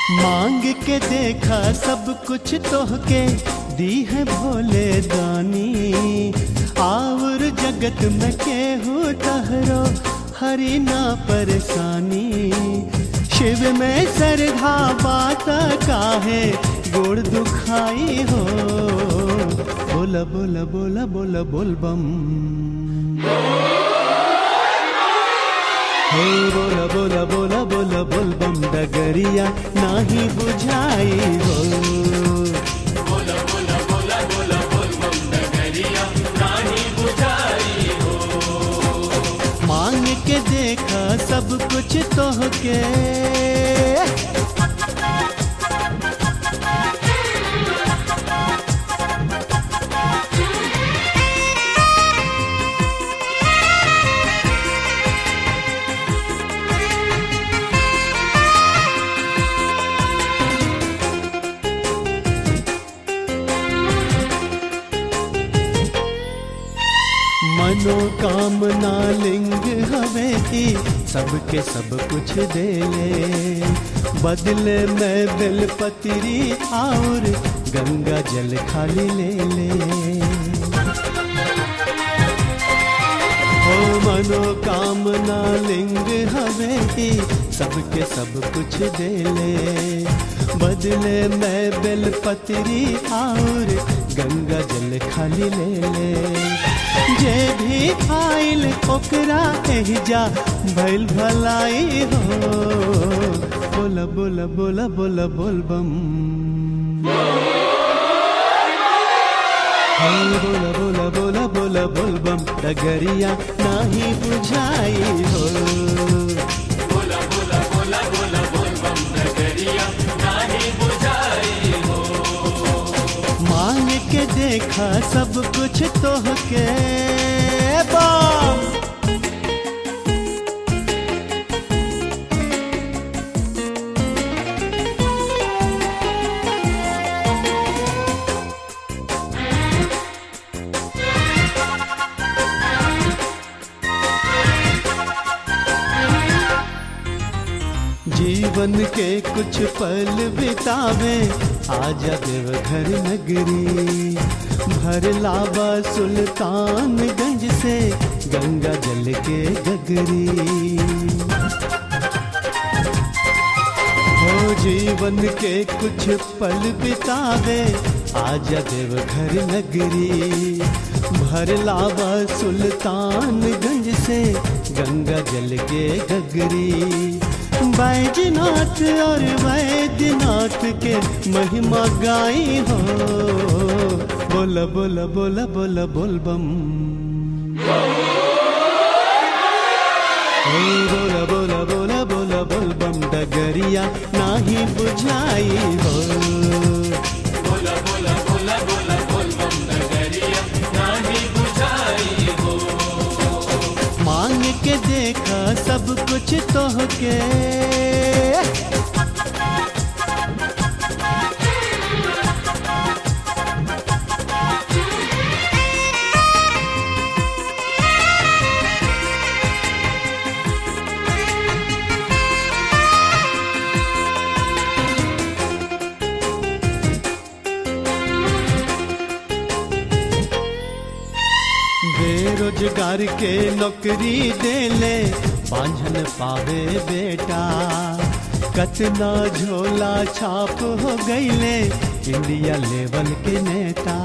मांग के देखा सब कुछ तोहके दी है भोले दानी आवर जगत में केहू तहरो हरी ना परेशानी शिव में सरधा बात काहे गोड़ दुखाई हो बोला बोला बोला बोला बोल बम हे बोला बोला बोला बोला बोल बम डगरिया नाही बुझाई हो मांग के देखा सब कुछ तोहके मनोकामना लिंग हवे की सबके सब कुछ दे ले बदले में बेलपत्री और गंगा जल खाली ले ले ओ मनोकामना लिंग हवे की सबके सब कुछ दे ले बदले में बेलपत्री और गंगा जल खाली ले ले जे भी आइल ओकरा एहिजा भइल भलाई हो बोला बोला बोला बोला बोल बम हे बोला बोला बोला बोला बोल बम डगरिया नाही बुझाई हो मांग के देखा सब कुछ तोहके बम जीवन के कुछ पल बितावे आजा देवघर नगरी भर लावा सुल्तानगंज से गंगा जल के गगरी हो जीवन के कुछ पल बितावे आजा देवघर नगरी भर लावा सुल्तानगंज से गंगा जल के गगरी बैजनाथ और वैद्यनाथ के महिमा गाई हो बोला बोला बोला बोला बोल बम हे बोला बोला बोला बोला बोल बम डगरिया नाही बुझाई हो मांग के देखा सब कुछ तोहके बेरोजगार के नौकरी दे ले बांझन पावे बेटा कतना झोला छाप हो गईले इंडिया लेवल के नेता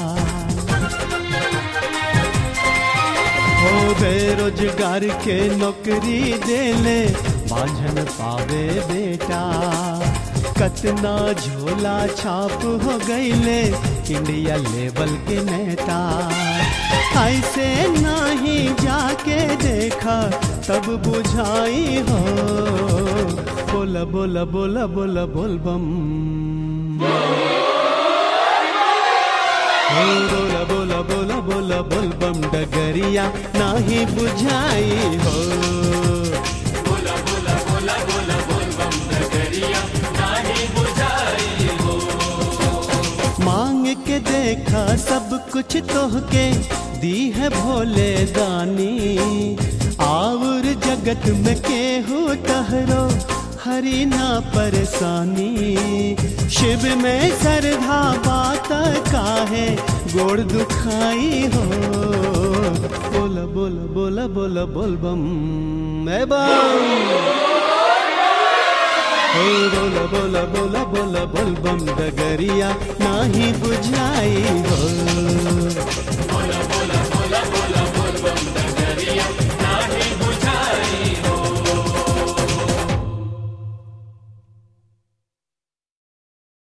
हो बेरोजगार के नौकरी दे ले बांझन पावे बेटा कतना झोला छाप हो गईले इंडिया लेवल के नेता ऐसे नहीं जाके देखा तब बुझाई हो बोला बोला बोला बोला बोल बम हो बोला बोला बोला बोला बोल बम डगरिया नाही बुझाई हो मांग के देखा सब कुछ तोहके दी है भोले दानी आवर जगत में केहू तहरो हरी ना परेशानी शिव में श्रद्धा बात काहे गोड़ दुखाई हो बोला बोला बोला बोला बोल बम ए बम ओ बोला बोला बोला बोला बोल बम डगरिया नाही बुझाई हो बोला बोला बोला बोला बोल बम डगरिया